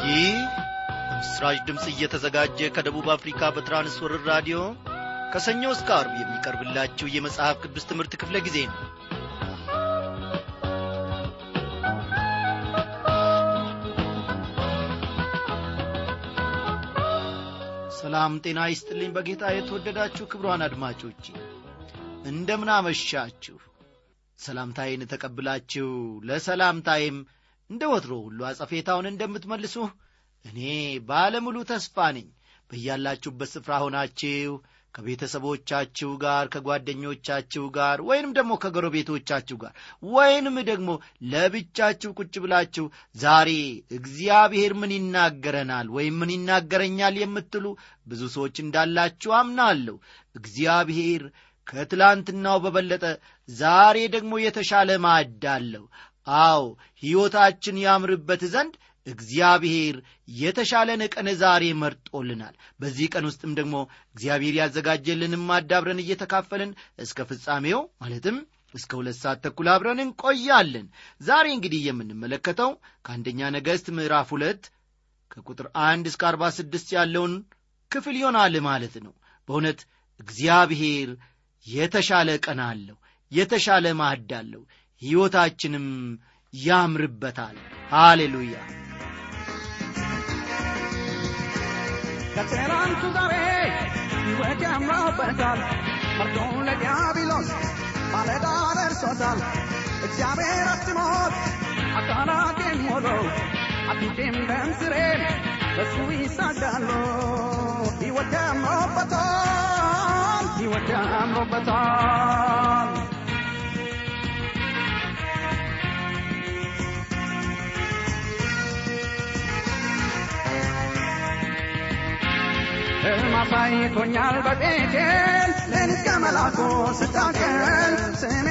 ይህ በምስራች ድምፅ እየተዘጋጀ ከደቡብ አፍሪካ በትራንስወርር ራዲዮ ከሰኞ እስከ አርብ የሚቀርብላችሁ የመጽሐፍ ቅዱስ ትምህርት ክፍለ ጊዜ ነው ሰላም ጤና ይስጥልኝ በጌታ የተወደዳችሁ ክብሯን አድማጮች እንደምን አመሻችሁ ሰላምታዬን ተቀብላችሁ ለሰላምታዬም እንደ ወትሮ ሁሉ አጸፌታውን እንደምትመልሱ እኔ ባለሙሉ ተስፋ ነኝ በያላችሁበት ስፍራ ሆናችሁ ከቤተሰቦቻችሁ ጋር ከጓደኞቻችሁ ጋር ወይንም ደግሞ ከጎረቤቶቻችሁ ጋር ወይንም ደግሞ ለብቻችሁ ቁጭ ብላችሁ ዛሬ እግዚአብሔር ምን ይናገረናል ወይም ምን ይናገረኛል የምትሉ ብዙ ሰዎች እንዳላችሁ አምናለሁ እግዚአብሔር ከትላንትናው በበለጠ ዛሬ ደግሞ የተሻለ ማዕድ አለው አዎ ሕይወታችን ያምርበት ዘንድ እግዚአብሔር የተሻለን ቀን ዛሬ መርጦልናል በዚህ ቀን ውስጥም ደግሞ እግዚአብሔር ያዘጋጀልንም ማዳብረን እየተካፈልን እስከ ፍጻሜው ማለትም እስከ ሁለት ሰዓት ተኩል አብረን እንቆያለን ዛሬ እንግዲህ የምንመለከተው ከአንደኛ ነገሥት ምዕራፍ ሁለት ከቁጥር አንድ እስከ አርባ ስድስት ያለውን ክፍል ይሆናል ማለት ነው በእውነት እግዚአብሔር የተሻለ ቀን አለው የተሻለ ማዕድ አለው ሕይወታችንም ያምርበታል ሃሌሉያ ከትናንቱ ዛሬ ሕይወት ያምራበታል መርዶ ለዲያብሎስ ማለዳ ደርሶታል እግዚአብሔር አስሞት አካላቴን ሞሎ አጥንቴም ደምስሬም በሱ ይሳዳሉ ሕይወት ያምሮበታል ሕይወት ያምሮበታል ሕልም አሳይቶኛል በቤቴል ሌሊት ከመላኩ ስታገል ስሜ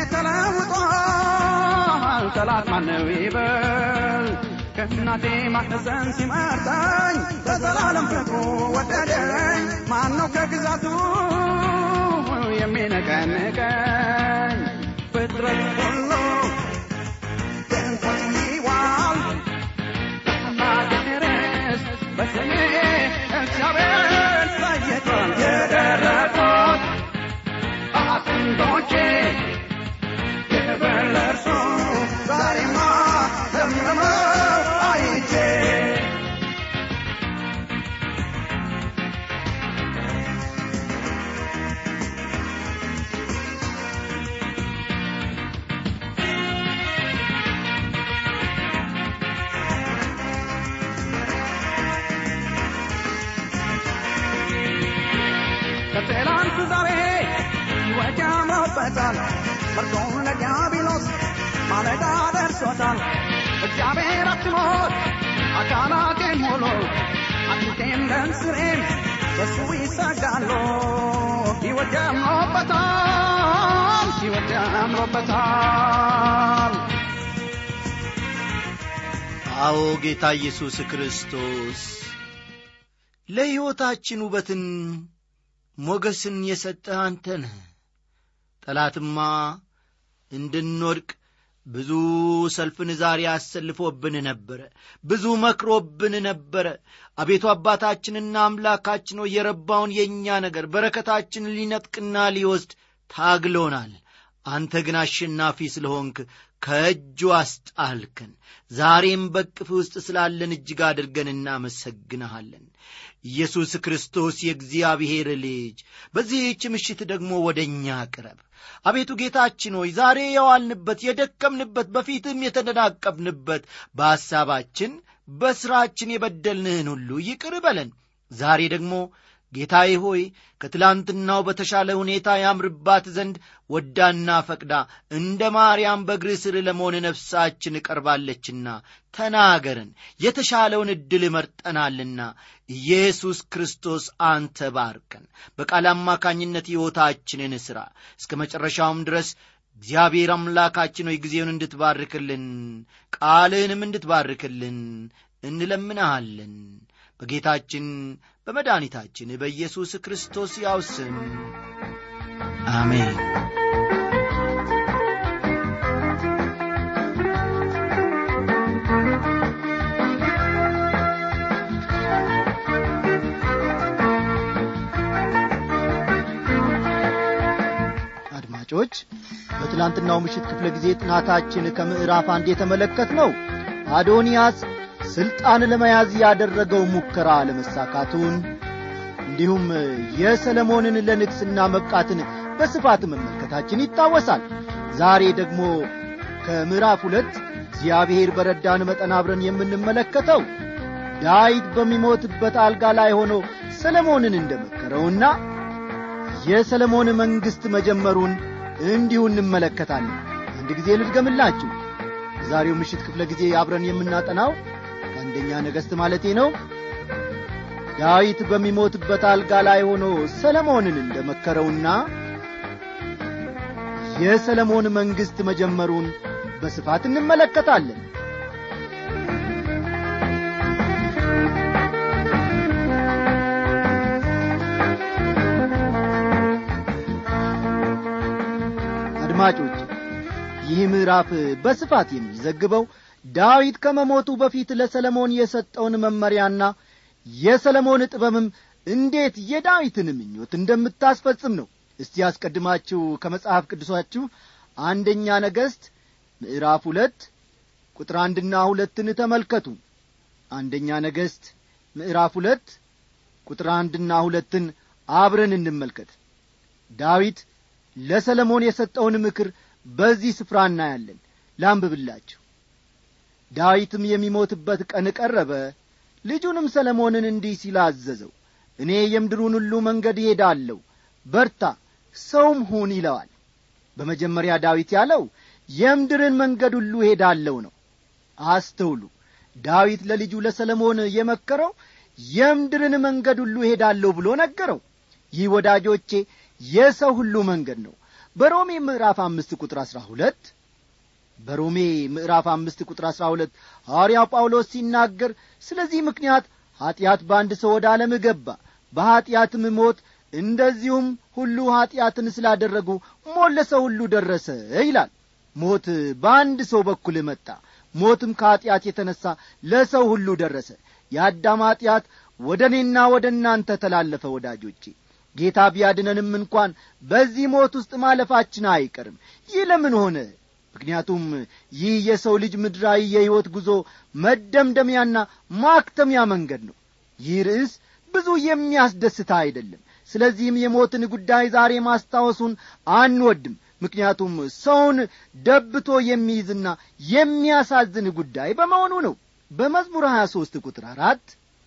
ተለውጧል ጠላት ማነው ይበል ከእናቴ ማህፀን ሲመርጠኝ በዘላለም ፍቅሩ ወደደኝ ማነው ከግዛቱ የሚነቀንቀኝ ፍጥረት ሁሉ ድንቆት ይዋል ማገረስ በስሜ እግዚአብሔር ለይቷል የደረቁት አጥንቶቼ ክብር ለእርሱ ዛሬማ ዘምረው አይቼ ከትላንቱ ዛሬ ሕይወት ያምሮበታል መርዶን ለዲያብሎስ ማለዳ ደርሶታል እግዚአብሔር አትሞት አካላቴን ሞሎ አጥንቴም ደምስሬም በሱ ይሰጋሉ ሕይወት ያምሮበታል ሕይወት ያምሮበታል አዎ ጌታ ኢየሱስ ክርስቶስ ለሕይወታችን ውበትን ሞገስን የሰጠህ አንተ ነህ ጠላትማ እንድንወድቅ ብዙ ሰልፍን ዛሬ አሰልፎብን ነበረ ብዙ መክሮብን ነበረ አቤቱ አባታችንና አምላካችን ሆይ የረባውን የእኛ ነገር በረከታችንን ሊነጥቅና ሊወስድ ታግሎናል አንተ ግን አሸናፊ ስለሆንክ ከእጁ አስጣልከን ዛሬም በቅፍ ውስጥ ስላለን እጅግ አድርገን እናመሰግንሃለን ኢየሱስ ክርስቶስ የእግዚአብሔር ልጅ በዚህች ምሽት ደግሞ ወደ እኛ ቅረብ አቤቱ ጌታችን ሆይ ዛሬ የዋልንበት የደከምንበት በፊትም የተደናቀፍንበት በሐሳባችን በሥራችን የበደልንህን ሁሉ ይቅር በለን ዛሬ ደግሞ ጌታዬ ሆይ ከትላንትናው በተሻለ ሁኔታ ያምርባት ዘንድ ወዳና ፈቅዳ እንደ ማርያም በእግር ስር ለመሆን ነፍሳችን እቀርባለችና ተናገረን የተሻለውን ዕድል መርጠናልና ኢየሱስ ክርስቶስ አንተ ባርከን በቃል አማካኝነት ሕይወታችንን ሥራ እስከ መጨረሻውም ድረስ እግዚአብሔር አምላካችን ሆይ ጊዜውን እንድትባርክልን ቃልህንም እንድትባርክልን እንለምንሃለን በጌታችን በመድኃኒታችን በኢየሱስ ክርስቶስ ያው ስም አሜን አድማጮች በትላንትናው ምሽት ክፍለ ጊዜ ጥናታችን ከምዕራፍ አንድ የተመለከት ነው አዶንያስ ሥልጣን ለመያዝ ያደረገው ሙከራ ለመሳካቱን እንዲሁም የሰለሞንን ለንግሥና መብቃትን በስፋት መመልከታችን ይታወሳል ዛሬ ደግሞ ከምዕራፍ ሁለት እግዚአብሔር በረዳን መጠን አብረን የምንመለከተው ዳዊት በሚሞትበት አልጋ ላይ ሆኖ ሰለሞንን እንደመከረውና የሰለሞን መንግሥት መጀመሩን እንዲሁ እንመለከታለን አንድ ጊዜ ልድገምላችሁ ዛሬው ምሽት ክፍለ ጊዜ አብረን የምናጠናው ከአንደኛ ነገሥት ማለቴ ነው ዳዊት በሚሞትበት አልጋ ላይ ሆኖ ሰለሞንን እንደመከረውና የሰለሞን መንግሥት መጀመሩን በስፋት እንመለከታለን አድማጮች ይህ ምዕራፍ በስፋት የሚዘግበው ዳዊት ከመሞቱ በፊት ለሰለሞን የሰጠውን መመሪያና የሰለሞን ጥበብም እንዴት የዳዊትን ምኞት እንደምታስፈጽም ነው እስቲ ያስቀድማችሁ ከመጽሐፍ ቅዱሳችሁ አንደኛ ነገሥት ምዕራፍ ሁለት ቁጥር አንድና ሁለትን ተመልከቱ አንደኛ ነገሥት ምዕራፍ ሁለት ቁጥር አንድና ሁለትን አብረን እንመልከት ዳዊት ለሰለሞን የሰጠውን ምክር በዚህ ስፍራ እናያለን ላንብብላችሁ ዳዊትም የሚሞትበት ቀን ቀረበ ልጁንም ሰለሞንን እንዲህ ሲል አዘዘው እኔ የምድሩን ሁሉ መንገድ ይሄዳለሁ በርታ ሰውም ሁን ይለዋል በመጀመሪያ ዳዊት ያለው የምድርን መንገድ ሁሉ ሄዳለሁ ነው አስተውሉ ዳዊት ለልጁ ለሰለሞን የመከረው የምድርን መንገድ ሁሉ ሄዳለሁ ብሎ ነገረው ይህ ወዳጆቼ የሰው ሁሉ መንገድ ነው በሮሜ ምዕራፍ አምስት ቁጥር አሥራ ሁለት በሮሜ ምዕራፍ አምስት ቁጥር አሥራ ሁለት ሐዋርያው ጳውሎስ ሲናገር ስለዚህ ምክንያት ኀጢአት በአንድ ሰው ወደ ዓለም ገባ በኀጢአትም ሞት እንደዚሁም ሁሉ ኀጢአትን ስላደረጉ ሞት ለሰው ሁሉ ደረሰ ይላል ሞት በአንድ ሰው በኩል መጣ ሞትም ከኀጢአት የተነሣ ለሰው ሁሉ ደረሰ የአዳም ኀጢአት ወደ እኔና ወደ እናንተ ተላለፈ ወዳጆቼ ጌታ ቢያድነንም እንኳን በዚህ ሞት ውስጥ ማለፋችን አይቀርም ይህ ለምን ሆነ ምክንያቱም ይህ የሰው ልጅ ምድራዊ የሕይወት ጉዞ መደምደሚያና ማክተሚያ መንገድ ነው ይህ ርዕስ ብዙ የሚያስደስታ አይደለም ስለዚህም የሞትን ጉዳይ ዛሬ ማስታወሱን አንወድም ምክንያቱም ሰውን ደብቶ የሚይዝና የሚያሳዝን ጉዳይ በመሆኑ ነው በመዝሙር 23 ቁጥር አራት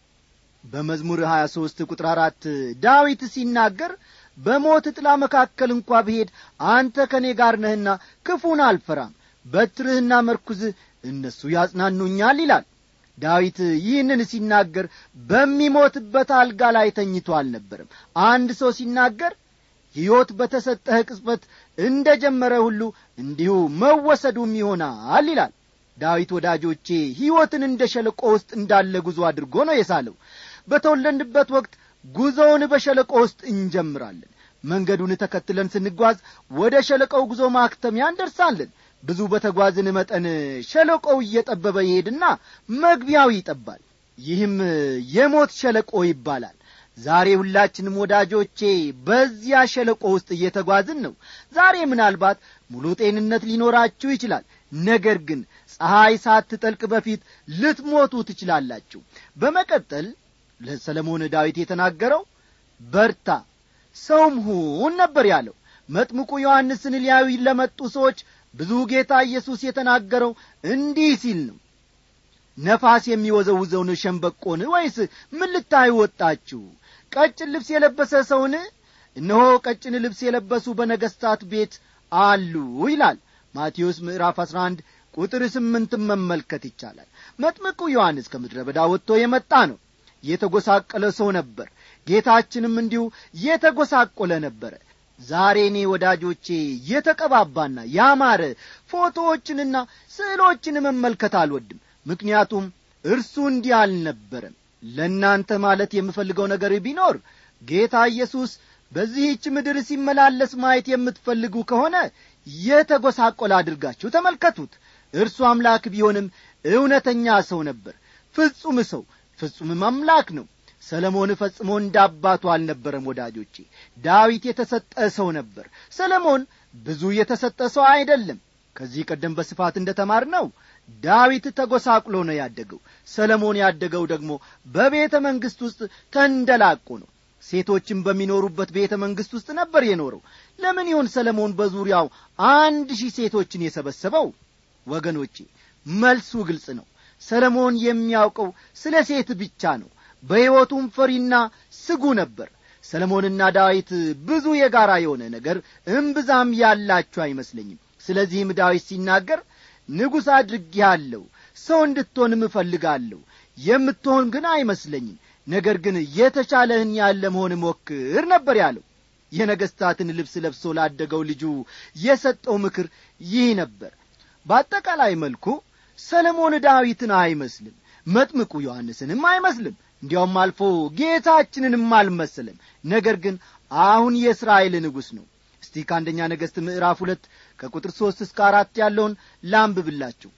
በመዝሙር 23 ቁጥር አራት ዳዊት ሲናገር በሞት ጥላ መካከል እንኳ ብሄድ አንተ ከእኔ ጋር ነህና ክፉን አልፈራም በትርህና መርኩዝህ እነሱ ያጽናኑኛል ይላል ዳዊት ይህንን ሲናገር በሚሞትበት አልጋ ላይ ተኝቶ አልነበርም አንድ ሰው ሲናገር ሕይወት በተሰጠህ ቅጽበት እንደ ጀመረ ሁሉ እንዲሁ መወሰዱም ይሆናል ይላል ዳዊት ወዳጆቼ ሕይወትን እንደ ሸለቆ ውስጥ እንዳለ ጉዞ አድርጎ ነው የሳለው በተወለድንበት ወቅት ጉዞውን በሸለቆ ውስጥ እንጀምራለን መንገዱን ተከትለን ስንጓዝ ወደ ሸለቆው ጉዞ ማክተሚያ እንደርሳለን ብዙ በተጓዝን መጠን ሸለቆው እየጠበበ ይሄድና መግቢያው ይጠባል ይህም የሞት ሸለቆ ይባላል ዛሬ ሁላችንም ወዳጆቼ በዚያ ሸለቆ ውስጥ እየተጓዝን ነው ዛሬ ምናልባት ሙሉ ጤንነት ሊኖራችሁ ይችላል ነገር ግን ፀሐይ ሳትጠልቅ በፊት ልትሞቱ ትችላላችሁ በመቀጠል ለሰለሞን ዳዊት የተናገረው በርታ ሰውም ሁን ነበር ያለው መጥምቁ ዮሐንስን ሊያዩ ለመጡ ሰዎች ብዙ ጌታ ኢየሱስ የተናገረው እንዲህ ሲል ነው ነፋስ የሚወዘውዘውን ሸንበቆን ወይስ ምን ልታዩ ወጣችሁ ቀጭን ልብስ የለበሰ ሰውን እነሆ ቀጭን ልብስ የለበሱ በነገሥታት ቤት አሉ ይላል ማቴዎስ ምዕራፍ 11 ቁጥር ስምንትን መመልከት ይቻላል መጥምቁ ዮሐንስ ከምድረ በዳ ወጥቶ የመጣ ነው የተጐሳቀለ ሰው ነበር ጌታችንም እንዲሁ የተጐሳቆለ ነበረ ዛሬ እኔ ወዳጆቼ የተቀባባና ያማረ ፎቶዎችንና ስዕሎችን መመልከት አልወድም ምክንያቱም እርሱ እንዲህ አልነበረም ለእናንተ ማለት የምፈልገው ነገር ቢኖር ጌታ ኢየሱስ በዚህች ምድር ሲመላለስ ማየት የምትፈልጉ ከሆነ የተጐሳቆለ አድርጋችሁ ተመልከቱት እርሱ አምላክ ቢሆንም እውነተኛ ሰው ነበር ፍጹም ሰው ፍጹምም አምላክ ነው ሰለሞን ፈጽሞ እንደ አባቱ አልነበረም ወዳጆቼ ዳዊት የተሰጠ ሰው ነበር ሰለሞን ብዙ የተሰጠ ሰው አይደለም ከዚህ ቀደም በስፋት እንደ ተማር ነው ዳዊት ተጐሳቁሎ ነው ያደገው ሰለሞን ያደገው ደግሞ በቤተ መንግሥት ውስጥ ተንደላቆ ነው ሴቶችም በሚኖሩበት ቤተ መንግሥት ውስጥ ነበር የኖረው ለምን ይሆን ሰለሞን በዙሪያው አንድ ሺህ ሴቶችን የሰበሰበው ወገኖቼ መልሱ ግልጽ ነው ሰለሞን የሚያውቀው ስለ ሴት ብቻ ነው በሕይወቱም ፈሪና ስጉ ነበር ሰለሞንና ዳዊት ብዙ የጋራ የሆነ ነገር እምብዛም ያላችሁ አይመስለኝም ስለዚህም ዳዊት ሲናገር ንጉሥ አድርጌሃለሁ ሰው እንድትሆንም እፈልጋለሁ የምትሆን ግን አይመስለኝም ነገር ግን የተቻለህን ያለ መሆን ሞክር ነበር ያለው የነገሥታትን ልብስ ለብሶ ላደገው ልጁ የሰጠው ምክር ይህ ነበር በአጠቃላይ መልኩ ሰለሞን ዳዊትን አይመስልም መጥምቁ ዮሐንስንም አይመስልም እንዲያውም አልፎ ጌታችንንም አልመሰለም ነገር ግን አሁን የእስራኤል ንጉሥ ነው እስቲ ከአንደኛ ነገሥት ምዕራፍ ሁለት ከቁጥር ሦስት እስከ አራት ያለውን ላንብብላችሁ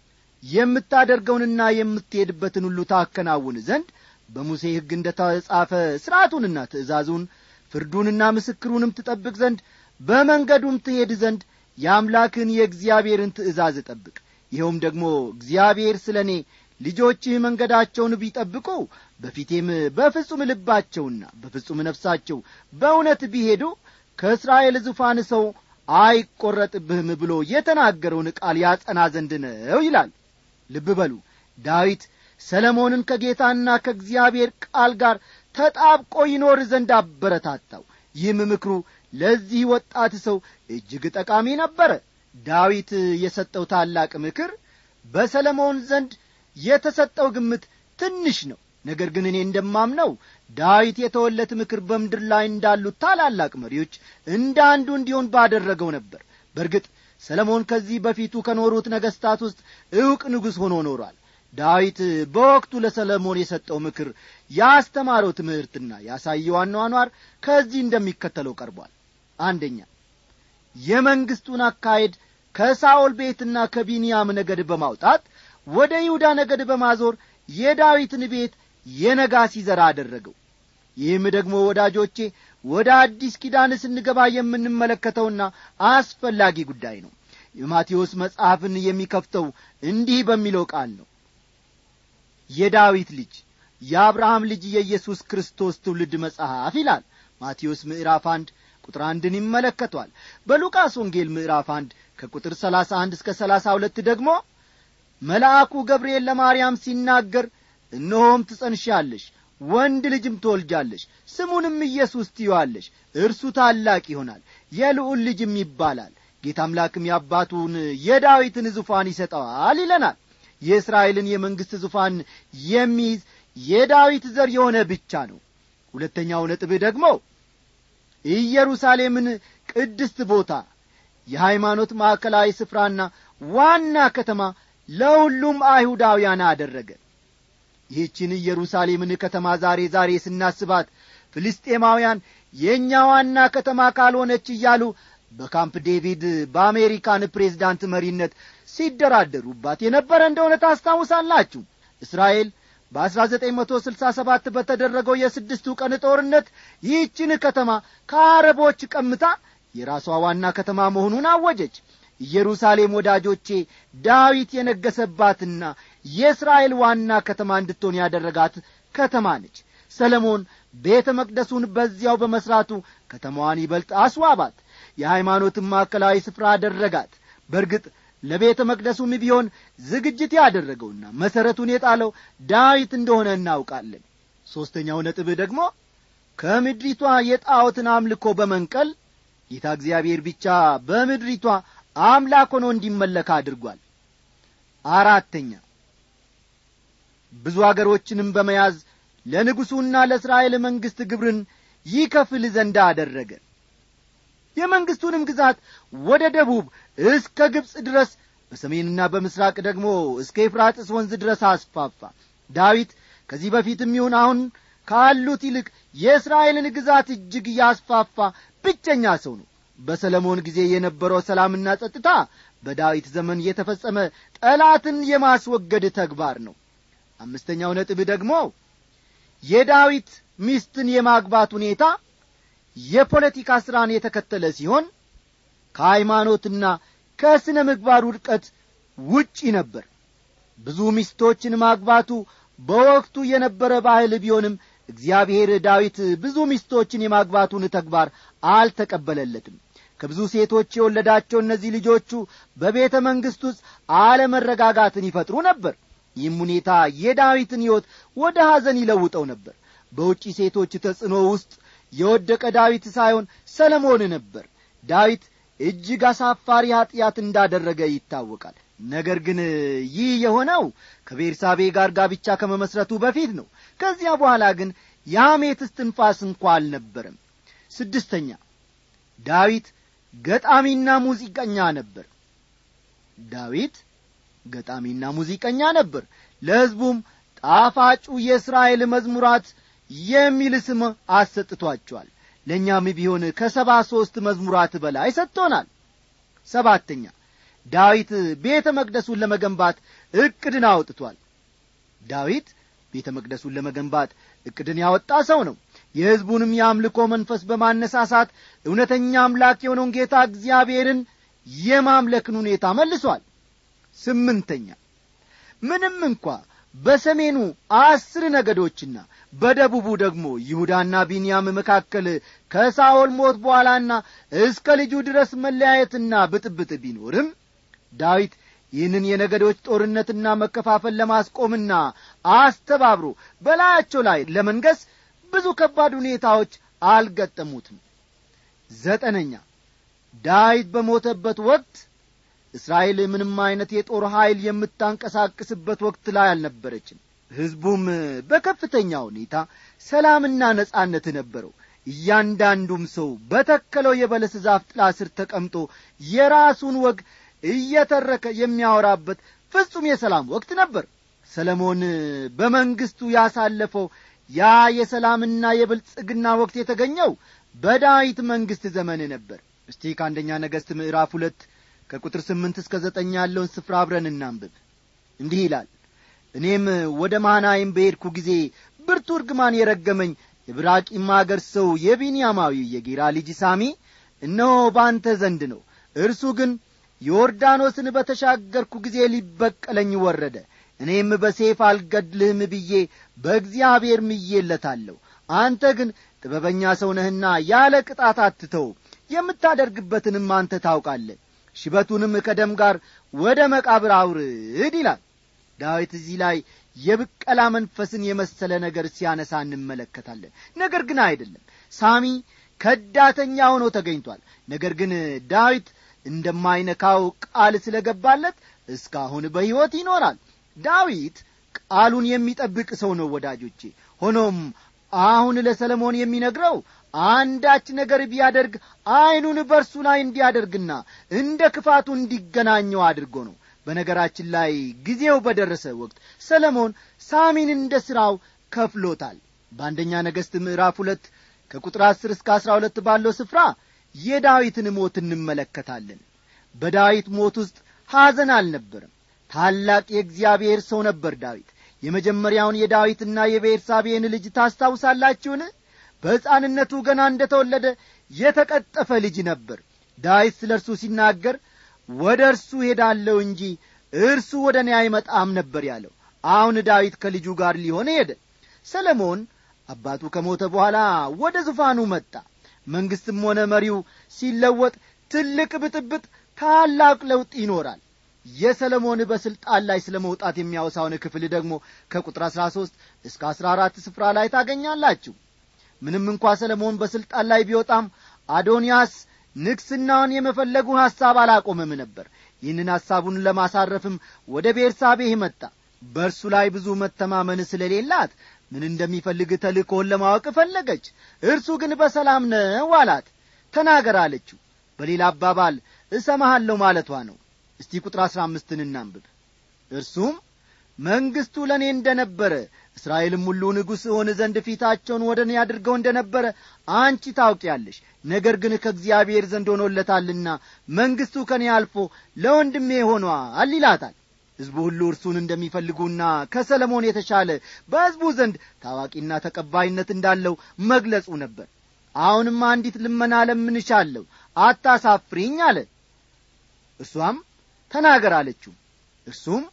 የምታደርገውንና የምትሄድበትን ሁሉ ታከናውን ዘንድ በሙሴ ሕግ እንደ ተጻፈ ሥርዓቱንና ትእዛዙን ፍርዱንና ምስክሩንም ትጠብቅ ዘንድ በመንገዱም ትሄድ ዘንድ የአምላክን የእግዚአብሔርን ትእዛዝ ጠብቅ ይኸውም ደግሞ እግዚአብሔር ስለ እኔ ልጆችህ መንገዳቸውን ቢጠብቁ በፊቴም በፍጹም ልባቸውና በፍጹም ነፍሳቸው በእውነት ቢሄዱ ከእስራኤል ዙፋን ሰው አይቈረጥብህም ብሎ የተናገረውን ቃል ያጸና ዘንድ ነው ይላል ልብ በሉ ዳዊት ሰለሞንን ከጌታና ከእግዚአብሔር ቃል ጋር ተጣብቆ ይኖር ዘንድ አበረታታው ይህም ምክሩ ለዚህ ወጣት ሰው እጅግ ጠቃሚ ነበረ ዳዊት የሰጠው ታላቅ ምክር በሰለሞን ዘንድ የተሰጠው ግምት ትንሽ ነው ነገር ግን እኔ እንደማምነው ዳዊት የተወለት ምክር በምድር ላይ እንዳሉት ታላላቅ መሪዎች እንደ አንዱ እንዲሆን ባደረገው ነበር በእርግጥ ሰለሞን ከዚህ በፊቱ ከኖሩት ነገሥታት ውስጥ ዕውቅ ንጉሥ ሆኖ ኖሯል ዳዊት በወቅቱ ለሰለሞን የሰጠው ምክር ያስተማረው ትምህርትና ያሳየው አኗኗር ከዚህ እንደሚከተለው ቀርቧል አንደኛ የመንግሥቱን አካሄድ ከሳኦል ቤትና ከቢንያም ነገድ በማውጣት ወደ ይሁዳ ነገድ በማዞር የዳዊትን ቤት የነጋሲ ዘራ አደረገው ይህም ደግሞ ወዳጆቼ ወደ አዲስ ኪዳን ስንገባ የምንመለከተውና አስፈላጊ ጉዳይ ነው የማቴዎስ መጽሐፍን የሚከፍተው እንዲህ በሚለው ቃል ነው የዳዊት ልጅ የአብርሃም ልጅ የኢየሱስ ክርስቶስ ትውልድ መጽሐፍ ይላል ማቴዎስ ምዕራፍ አንድ ቁጥር አንድን ይመለከቷል በሉቃስ ወንጌል ምዕራፍ አንድ ከቁጥር ሰላሳ አንድ እስከ ሰላሳ ሁለት ደግሞ መልአኩ ገብርኤል ለማርያም ሲናገር እነሆም ትጸንሻለሽ ወንድ ልጅም ትወልጃለሽ ስሙንም ኢየሱስ ትዪዋለሽ እርሱ ታላቅ ይሆናል የልዑል ልጅም ይባላል ጌታ አምላክም የአባቱን የዳዊትን ዙፋን ይሰጠዋል ይለናል የእስራኤልን የመንግሥት ዙፋን የሚይዝ የዳዊት ዘር የሆነ ብቻ ነው ሁለተኛው ነጥብህ ደግሞ ኢየሩሳሌምን ቅድስት ቦታ የሃይማኖት ማዕከላዊ ስፍራና ዋና ከተማ ለሁሉም አይሁዳውያን አደረገ ይህችን ኢየሩሳሌምን ከተማ ዛሬ ዛሬ ስናስባት ፍልስጤማውያን የእኛ ዋና ከተማ ካልሆነች እያሉ በካምፕ ዴቪድ በአሜሪካን ፕሬዝዳንት መሪነት ሲደራደሩባት የነበረ እንደሆነ ታስታውሳላችሁ እስራኤል በ1967 በተደረገው የስድስቱ ቀን ጦርነት ይህችን ከተማ ከአረቦች ቀምታ የራሷ ዋና ከተማ መሆኑን አወጀች ኢየሩሳሌም ወዳጆቼ ዳዊት የነገሰባትና የእስራኤል ዋና ከተማ እንድትሆን ያደረጋት ከተማ ነች ሰለሞን ቤተ መቅደሱን በዚያው በመሥራቱ ከተማዋን ይበልጥ አስዋባት የሃይማኖትን ማዕከላዊ ስፍራ አደረጋት በእርግጥ ለቤተ መቅደሱም ቢሆን ዝግጅት ያደረገውና መሠረቱን የጣለው ዳዊት እንደሆነ እናውቃለን ሦስተኛው ነጥብህ ደግሞ ከምድሪቷ የጣዖትን አምልኮ በመንቀል ጌታ እግዚአብሔር ብቻ በምድሪቷ አምላክ ሆኖ እንዲመለክ አድርጓል አራተኛ ብዙ አገሮችንም በመያዝ ለንጉሡና ለእስራኤል መንግሥት ግብርን ይከፍል ዘንድ አደረገ የመንግሥቱንም ግዛት ወደ ደቡብ እስከ ግብፅ ድረስ በሰሜንና በምስራቅ ደግሞ እስከ ኤፍራጥስ ወንዝ ድረስ አስፋፋ ዳዊት ከዚህ በፊትም ይሁን አሁን ካሉት ይልቅ የእስራኤልን ግዛት እጅግ ያስፋፋ ብቸኛ ሰው ነው በሰለሞን ጊዜ የነበረው ሰላምና ጸጥታ በዳዊት ዘመን የተፈጸመ ጠላትን የማስወገድ ተግባር ነው አምስተኛው ነጥብ ደግሞ የዳዊት ሚስትን የማግባት ሁኔታ የፖለቲካ ሥራን የተከተለ ሲሆን ከሃይማኖትና ከሥነ ምግባር ውድቀት ውጪ ነበር ብዙ ሚስቶችን ማግባቱ በወቅቱ የነበረ ባህል ቢሆንም እግዚአብሔር ዳዊት ብዙ ሚስቶችን የማግባቱን ተግባር አልተቀበለለትም ከብዙ ሴቶች የወለዳቸው እነዚህ ልጆቹ በቤተ መንግሥት ውስጥ አለመረጋጋትን ይፈጥሩ ነበር ይህም ሁኔታ የዳዊትን ሕይወት ወደ ሐዘን ይለውጠው ነበር በውጪ ሴቶች ተጽዕኖ ውስጥ የወደቀ ዳዊት ሳይሆን ሰለሞን ነበር ዳዊት እጅግ አሳፋሪ ኀጢአት እንዳደረገ ይታወቃል ነገር ግን ይህ የሆነው ከቤርሳቤ ጋር ጋብቻ ከመመስረቱ በፊት ነው ከዚያ በኋላ ግን የሐሜት እስትንፋስ እንኳ አልነበረም ስድስተኛ ዳዊት ገጣሚና ሙዚቀኛ ነበር ዳዊት ገጣሚና ሙዚቀኛ ነበር ለሕዝቡም ጣፋጩ የእስራኤል መዝሙራት የሚል ስም አሰጥቷቸዋል ለእኛም ቢሆን ከሰባ ሦስት መዝሙራት በላይ ሰጥቶናል ሰባተኛ ዳዊት ቤተ መቅደሱን ለመገንባት ዕቅድን አውጥቷል ዳዊት ቤተ መቅደሱን ለመገንባት ዕቅድን ያወጣ ሰው ነው የሕዝቡንም የአምልኮ መንፈስ በማነሳሳት እውነተኛ አምላክ የሆነውን ጌታ እግዚአብሔርን የማምለክን ሁኔታ መልሷል ስምንተኛ ምንም እንኳ በሰሜኑ አስር ነገዶችና በደቡቡ ደግሞ ይሁዳና ቢንያም መካከል ከሳኦል ሞት በኋላና እስከ ልጁ ድረስ መለያየትና ብጥብጥ ቢኖርም ዳዊት ይህንን የነገዶች ጦርነትና መከፋፈል ለማስቆምና አስተባብሮ በላያቸው ላይ ለመንገስ ብዙ ከባድ ሁኔታዎች አልገጠሙትም ዘጠነኛ ዳዊት በሞተበት ወቅት እስራኤል ምንም አይነት የጦር ኀይል የምታንቀሳቅስበት ወቅት ላይ አልነበረችም ሕዝቡም በከፍተኛ ሁኔታ ሰላምና ነጻነት ነበረው እያንዳንዱም ሰው በተከለው የበለስ ዛፍ ጥላ ስር ተቀምጦ የራሱን ወግ እየተረከ የሚያወራበት ፍጹም የሰላም ወቅት ነበር ሰለሞን በመንግሥቱ ያሳለፈው ያ የሰላምና የብልጽግና ወቅት የተገኘው በዳዊት መንግሥት ዘመን ነበር እስቲ ከአንደኛ ነገሥት ምዕራፍ ሁለት ከቁጥር ስምንት እስከ ዘጠኝ ያለውን ስፍራ አብረን እናንብብ እንዲህ ይላል እኔም ወደ ማናይም በሄድኩ ጊዜ ብርቱ እርግማን የረገመኝ የብራቂም አገር ሰው የቢንያማዊ የጌራ ልጅ ሳሚ እነሆ በአንተ ዘንድ ነው እርሱ ግን ዮርዳኖስን በተሻገርኩ ጊዜ ሊበቀለኝ ወረደ እኔም በሴፍ አልገድልህም ብዬ በእግዚአብሔር ምዬለታለሁ አንተ ግን ጥበበኛ ሰው ነህና ያለ ቅጣት አትተው የምታደርግበትንም አንተ ታውቃለህ ሽበቱንም ከደም ጋር ወደ መቃብር አውርድ ይላል ዳዊት እዚህ ላይ የብቀላ መንፈስን የመሰለ ነገር ሲያነሳ እንመለከታለን ነገር ግን አይደለም ሳሚ ከዳተኛ ሆኖ ተገኝቷል ነገር ግን ዳዊት እንደማይነካው ቃል ስለ ገባለት እስካሁን በሕይወት ይኖራል ዳዊት ቃሉን የሚጠብቅ ሰው ነው ወዳጆቼ ሆኖም አሁን ለሰለሞን የሚነግረው አንዳች ነገር ቢያደርግ ዐይኑን በርሱ ላይ እንዲያደርግና እንደ ክፋቱ እንዲገናኘው አድርጎ ነው በነገራችን ላይ ጊዜው በደረሰ ወቅት ሰለሞን ሳሚን እንደ ሥራው ከፍሎታል በአንደኛ ነገሥት ምዕራፍ ሁለት ከቁጥር አስር እስከ አሥራ ሁለት ባለው ስፍራ የዳዊትን ሞት እንመለከታለን በዳዊት ሞት ውስጥ ሐዘን አልነበረም ታላቅ የእግዚአብሔር ሰው ነበር ዳዊት የመጀመሪያውን የዳዊትና የቤርሳቤን ልጅ ታስታውሳላችሁን በሕፃንነቱ ገና እንደ ተወለደ የተቀጠፈ ልጅ ነበር ዳዊት ስለ እርሱ ሲናገር ወደ እርሱ ሄዳለሁ እንጂ እርሱ ወደ እኔ አይመጣም ነበር ያለው አሁን ዳዊት ከልጁ ጋር ሊሆን ሄደ ሰለሞን አባቱ ከሞተ በኋላ ወደ ዙፋኑ መጣ መንግሥትም ሆነ መሪው ሲለወጥ ትልቅ ብጥብጥ ታላቅ ለውጥ ይኖራል የሰለሞን በሥልጣን ላይ ስለ መውጣት የሚያወሳውን ክፍል ደግሞ ከቁጥር አሥራ ሦስት እስከ አሥራ አራት ስፍራ ላይ ታገኛላችሁ ምንም እንኳ ሰለሞን በሥልጣን ላይ ቢወጣም አዶንያስ ንግሥናውን የመፈለጉ ሐሳብ አላቆመም ነበር ይህንን ሐሳቡን ለማሳረፍም ወደ ቤርሳቤህ መጣ በእርሱ ላይ ብዙ መተማመን ስለሌላት ምን እንደሚፈልግ ተልእኮውን ለማወቅ ፈለገች እርሱ ግን በሰላም ነው አላት ተናገር አለችው በሌላ አባባል እሰማሃለሁ ማለቷ ነው እስቲ ቁጥር አሥራ አምስትን እናንብብ እርሱም መንግሥቱ ለእኔ እንደ ነበረ እስራኤልም ሁሉ ንጉሥ እሆን ዘንድ ፊታቸውን ወደ እኔ አድርገው እንደ ነበረ አንቺ ታውቂያለሽ ነገር ግን ከእግዚአብሔር ዘንድ ሆኖለታልና መንግሥቱ ከእኔ አልፎ ለወንድሜ ሆኗል ይላታል ሕዝቡ ሁሉ እርሱን እንደሚፈልጉና ከሰለሞን የተሻለ በሕዝቡ ዘንድ ታዋቂና ተቀባይነት እንዳለው መግለጹ ነበር አሁንም አንዲት ልመና ለምንሻለሁ አታሳፍሪኝ አለ እርሷም ተናገር አለችው እርሱም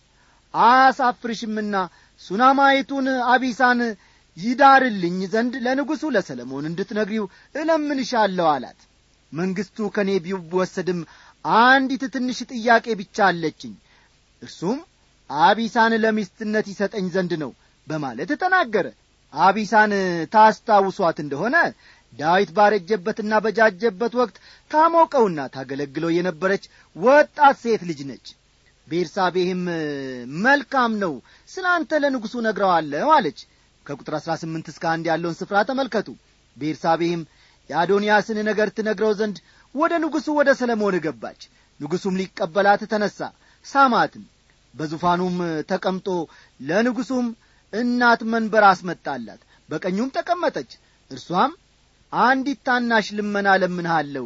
አያሳፍርሽምና ሱናማይቱን አቢሳን ይዳርልኝ ዘንድ ለንጉሡ ለሰለሞን እንድትነግሪው እለምንሻለሁ አላት መንግሥቱ ከእኔ ቢወሰድም አንዲት ትንሽ ጥያቄ ብቻ አለችኝ እርሱም አቢሳን ለሚስትነት ይሰጠኝ ዘንድ ነው በማለት ተናገረ አቢሳን ታስታውሷት እንደሆነ ዳዊት ባረጀበትና በጃጀበት ወቅት ታሞቀውና ታገለግለው የነበረች ወጣት ሴት ልጅ ነች ቤርሳቤህም መልካም ነው ስለ አንተ ለንጉሡ ነግረዋለሁ አለች ከቁጥር አሥራ ስምንት እስከ አንድ ያለውን ስፍራ ተመልከቱ ቤርሳቤህም የአዶንያስን ነገር ትነግረው ዘንድ ወደ ንጉሡ ወደ ሰለሞን ገባች ንጉሡም ሊቀበላት ተነሣ ሳማትም በዙፋኑም ተቀምጦ ለንጉሡም እናት መንበር አስመጣላት በቀኙም ተቀመጠች እርሷም አንዲት ታናሽ ልመና ለምንሃለሁ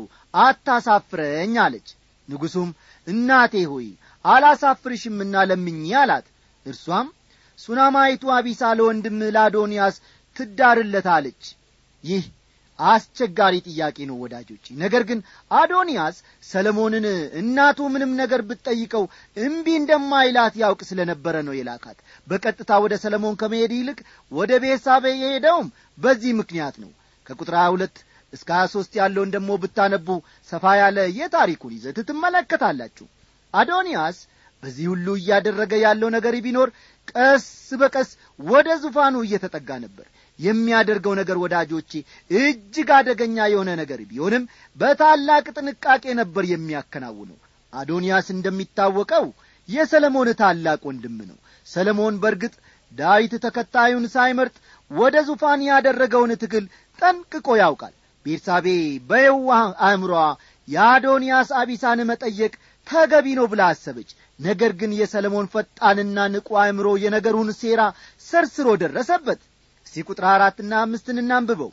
አታሳፍረኝ አለች ንጉሡም እናቴ ሆይ አላሳፍርሽምና ለምኝ አላት እርሷም ሱናማይቱ አቢሳ ለወንድም ለአዶንያስ ትዳርለታለች ይህ አስቸጋሪ ጥያቄ ነው ወዳጆች ነገር ግን አዶንያስ ሰለሞንን እናቱ ምንም ነገር ብትጠይቀው እምቢ እንደማይላት ያውቅ ስለ ነበረ ነው የላካት በቀጥታ ወደ ሰለሞን ከመሄድ ይልቅ ወደ ቤሳቤ የሄደውም በዚህ ምክንያት ነው ከቁጥር 22 እስከ 23 ያለውን ደግሞ ብታነቡ ሰፋ ያለ የታሪኩን ይዘት ትመለከታላችሁ አዶንያስ በዚህ ሁሉ እያደረገ ያለው ነገር ቢኖር ቀስ በቀስ ወደ ዙፋኑ እየተጠጋ ነበር የሚያደርገው ነገር ወዳጆቼ እጅግ አደገኛ የሆነ ነገር ቢሆንም በታላቅ ጥንቃቄ ነበር የሚያከናውነው አዶንያስ እንደሚታወቀው የሰለሞን ታላቅ ወንድም ነው ሰለሞን በርግጥ ዳዊት ተከታዩን ሳይመርጥ ወደ ዙፋን ያደረገውን ትግል ጠንቅቆ ያውቃል ቤርሳቤ በየዋህ አእምሯ የአዶንያስ አቢሳን መጠየቅ ተገቢ ነው ብላ አሰበች ነገር ግን የሰለሞን ፈጣንና ንቁ አእምሮ የነገሩን ሴራ ሰርስሮ ደረሰበት እስቲ ቁጥር አራትና አምስትን እናንብበው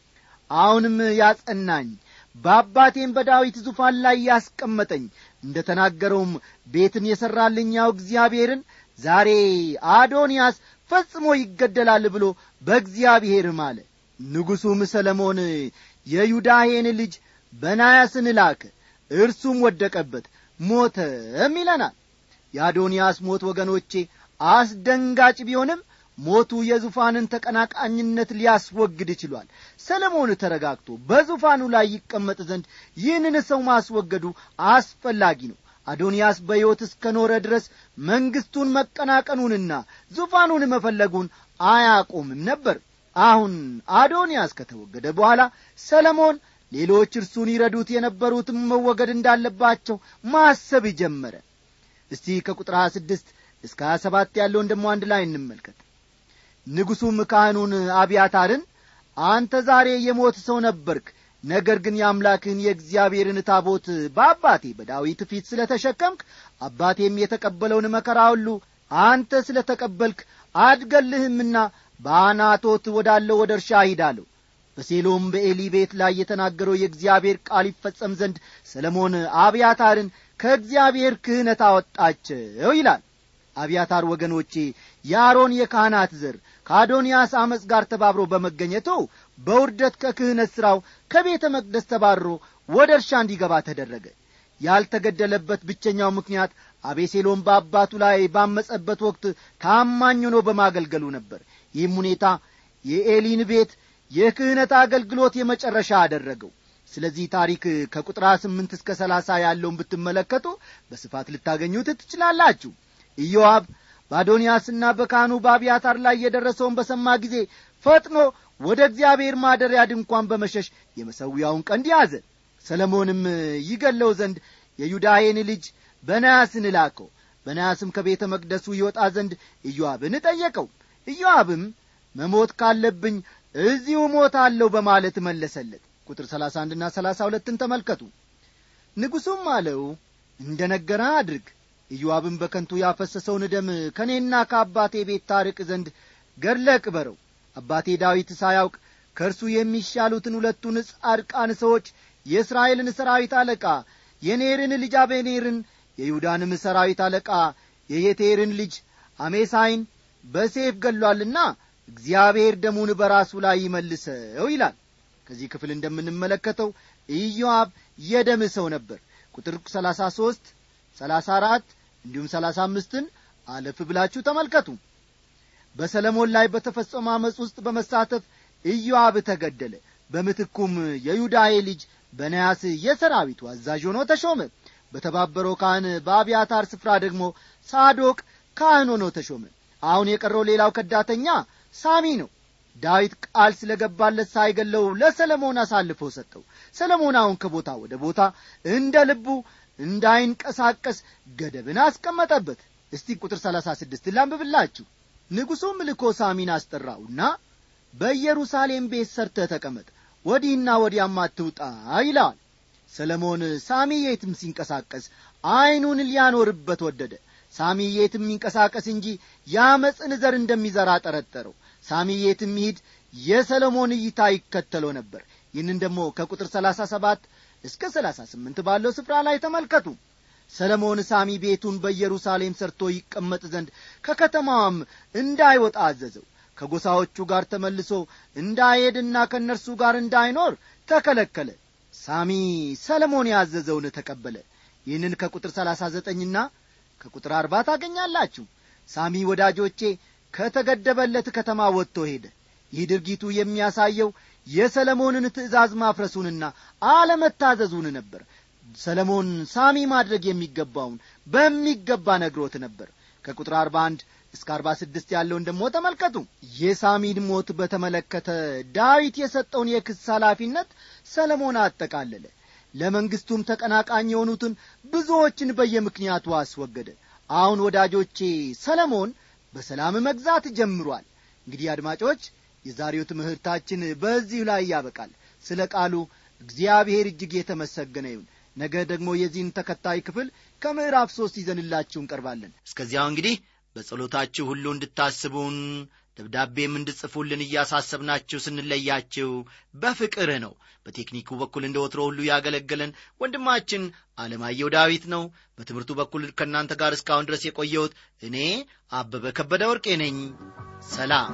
አሁንም ያጸናኝ በአባቴም በዳዊት ዙፋን ላይ ያስቀመጠኝ እንደ ተናገረውም ቤትን የሠራልኝ ያው እግዚአብሔርን ዛሬ አዶንያስ ፈጽሞ ይገደላል ብሎ በእግዚአብሔር ማለ ንጉሡም ሰለሞን የዩዳሄን ልጅ በናያስን ላከ እርሱም ወደቀበት ሞተም ይለናል የአዶንያስ ሞት ወገኖቼ አስደንጋጭ ቢሆንም ሞቱ የዙፋንን ተቀናቃኝነት ሊያስወግድ ችሏል ሰለሞን ተረጋግቶ በዙፋኑ ላይ ይቀመጥ ዘንድ ይህንን ሰው ማስወገዱ አስፈላጊ ነው አዶንያስ በሕይወት እስከ ኖረ ድረስ መንግሥቱን መቀናቀኑንና ዙፋኑን መፈለጉን አያቆምም ነበር አሁን አዶንያስ ከተወገደ በኋላ ሰለሞን ሌሎች እርሱን ይረዱት የነበሩትም መወገድ እንዳለባቸው ማሰብ ጀመረ እስቲ ከቁጥር 26 እስከ 27 ያለውን ደሞ አንድ ላይ እንመልከት ንጉሡም ካህኑን አብያታርን አንተ ዛሬ የሞት ሰው ነበርክ ነገር ግን የአምላክህን የእግዚአብሔርን ታቦት በአባቴ በዳዊት ፊት ስለ ተሸከምክ አባቴም የተቀበለውን መከራ ሁሉ አንተ ስለ ተቀበልክ አድገልህምና በአናቶት ወዳለው ወደ እርሻ ሂዳለሁ በሴሎም በኤሊ ቤት ላይ የተናገረው የእግዚአብሔር ቃል ይፈጸም ዘንድ ሰለሞን አብያታርን ከእግዚአብሔር ክህነት አወጣቸው ይላል አብያታር ወገኖቼ የአሮን የካህናት ዘር ከአዶንያስ አመፅ ጋር ተባብሮ በመገኘቱ በውርደት ከክህነት ሥራው ከቤተ መቅደስ ተባሮ ወደ እርሻ እንዲገባ ተደረገ ያልተገደለበት ብቸኛው ምክንያት አቤሴሎም በአባቱ ላይ ባመጸበት ወቅት ታማኝ ሆኖ በማገልገሉ ነበር ይህም ሁኔታ የኤሊን ቤት የክህነት አገልግሎት የመጨረሻ አደረገው ስለዚህ ታሪክ ከቁጥር ስምንት እስከ ሰላሳ ያለውን ብትመለከቱ በስፋት ልታገኙት ትችላላችሁ ኢዮአብ በአዶንያስና በካህኑ በአብያታር ላይ የደረሰውን በሰማ ጊዜ ፈጥኖ ወደ እግዚአብሔር ማደሪያ ድንኳን በመሸሽ የመሰዊያውን ቀንድ ያዘ ሰለሞንም ይገለው ዘንድ የዩዳሄን ልጅ በናያስን ላከው በናያስም ከቤተ መቅደሱ ይወጣ ዘንድ ኢዮአብን ጠየቀው ኢዮአብም መሞት ካለብኝ እዚሁ ሞታለሁ በማለት መለሰለት ቁጥር ሰላሳ አንድና ሰላሳ ሁለትን ተመልከቱ ንጉሡም አለው እንደ ነገረ አድርግ ኢዮአብም በከንቱ ያፈሰሰውን ደም ከእኔና ከአባቴ ቤት ታርቅ ዘንድ ገድለ ቅበረው አባቴ ዳዊት ሳያውቅ ከእርሱ የሚሻሉትን ሁለቱን ጻድቃን ሰዎች የእስራኤልን ሰራዊት አለቃ የኔርን ልጅ አቤኔርን የይሁዳንም ሰራዊት አለቃ የየቴርን ልጅ አሜሳይን በሴፍ ገሏልና እግዚአብሔር ደሙን በራሱ ላይ ይመልሰው ይላል ከዚህ ክፍል እንደምንመለከተው ኢዮአብ የደም ሰው ነበር ቁጥር 33 34 እንዲሁም 35ን አለፍ ብላችሁ ተመልከቱ በሰለሞን ላይ በተፈጸመ ዓመፅ ውስጥ በመሳተፍ ኢዮአብ ተገደለ በምትኩም የዩዳሄ ልጅ በነያስ የሰራዊቱ አዛዥ ሆኖ ተሾመ በተባበረው ካህን በአብያታር ስፍራ ደግሞ ሳዶቅ ካህን ሆኖ ተሾመ አሁን የቀረው ሌላው ከዳተኛ ሳሚ ነው ዳዊት ቃል ስለ ገባለት ሳይገለው ለሰለሞን አሳልፎ ሰጠው ሰለሞን አሁን ከቦታ ወደ ቦታ እንደ ልቡ እንዳይንቀሳቀስ ገደብን አስቀመጠበት እስቲ ቁጥር ሰላሳ ስድስት ላንብብላችሁ ንጉሡም ልኮ ሳሚን አስጠራውና በኢየሩሳሌም ቤት ሰርተ ተቀመጥ ወዲህና ወዲያም አትውጣ ይለዋል ሰለሞን ሳሚ የትም ሲንቀሳቀስ ዐይኑን ሊያኖርበት ወደደ ሳሚ የትም ይንቀሳቀስ እንጂ የአመፅን ዘር እንደሚዘራ ጠረጠረው ሳሚ የትም ይሂድ የሰለሞን እይታ ይከተለው ነበር ይህንን ደግሞ ከቁጥር ሰላሳ ሰባት እስከ ሰላሳ ስምንት ባለው ስፍራ ላይ ተመልከቱ ሰለሞን ሳሚ ቤቱን በኢየሩሳሌም ሰርቶ ይቀመጥ ዘንድ ከከተማዋም እንዳይወጣ አዘዘው ከጎሳዎቹ ጋር ተመልሶ እንዳይሄድና ከእነርሱ ጋር እንዳይኖር ተከለከለ ሳሚ ሰለሞን ያዘዘውን ተቀበለ ይህንን ከቁጥር ሰላሳ ዘጠኝና ከቁጥር አርባ ታገኛላችሁ ሳሚ ወዳጆቼ ከተገደበለት ከተማ ወጥቶ ሄደ ይህ ድርጊቱ የሚያሳየው የሰለሞንን ትእዛዝ ማፍረሱንና አለመታዘዙን ነበር ሰለሞን ሳሚ ማድረግ የሚገባውን በሚገባ ነግሮት ነበር ከቁጥር አርባ አንድ እስከ አርባ ስድስት ያለውን ደግሞ ተመልከቱ የሳሚን ሞት በተመለከተ ዳዊት የሰጠውን የክስ ኃላፊነት ሰለሞን አጠቃለለ ለመንግሥቱም ተቀናቃኝ የሆኑትን ብዙዎችን በየምክንያቱ አስወገደ አሁን ወዳጆቼ ሰለሞን በሰላም መግዛት ጀምሯል እንግዲህ አድማጮች የዛሬው ትምህርታችን በዚሁ ላይ ያበቃል ስለ ቃሉ እግዚአብሔር እጅግ የተመሰገነ ይሁን ነገ ደግሞ የዚህን ተከታይ ክፍል ከምዕራፍ ሦስት ይዘንላችሁ እንቀርባለን እስከዚያው እንግዲህ በጸሎታችሁ ሁሉ እንድታስቡን ደብዳቤም እንድጽፉልን እያሳሰብናችሁ ስንለያችሁ በፍቅር ነው በቴክኒኩ በኩል እንደ ወትሮ ሁሉ ያገለገለን ወንድማችን አለማየሁ ዳዊት ነው በትምህርቱ በኩል ከእናንተ ጋር እስካሁን ድረስ የቆየሁት እኔ አበበ ከበደ ወርቄ ነኝ ሰላም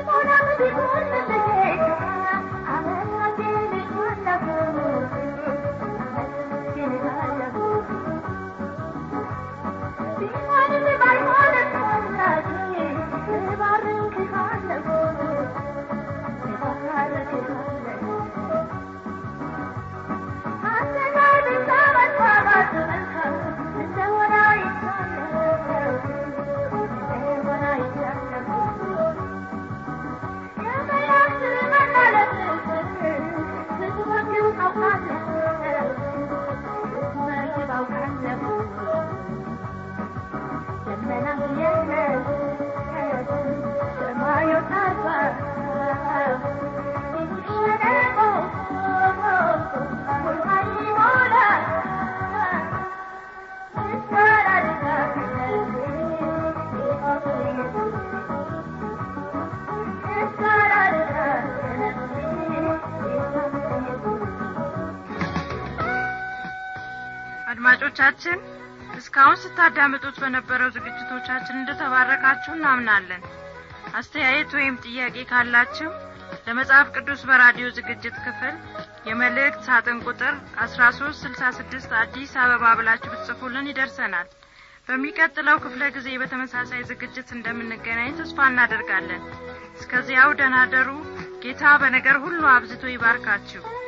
አድማጮቻችን እስካሁን ስታዳምጡት በነበረው ዝግጅቶቻችን እንደተባረካችሁ እናምናለን አስተያየት ወይም ጥያቄ ካላችሁ ለመጽሐፍ ቅዱስ በራዲዮ ዝግጅት ክፍል የመልእክት ሳጥን ቁጥር አስራ ሶስት ስልሳ ስድስት አዲስ አበባ ብላችሁ ብትጽፉልን ይደርሰናል በሚቀጥለው ክፍለ ጊዜ በተመሳሳይ ዝግጅት እንደምንገናኝ ተስፋ እናደርጋለን እስከዚያው ደናደሩ ጌታ በነገር ሁሉ አብዝቶ ይባርካችሁ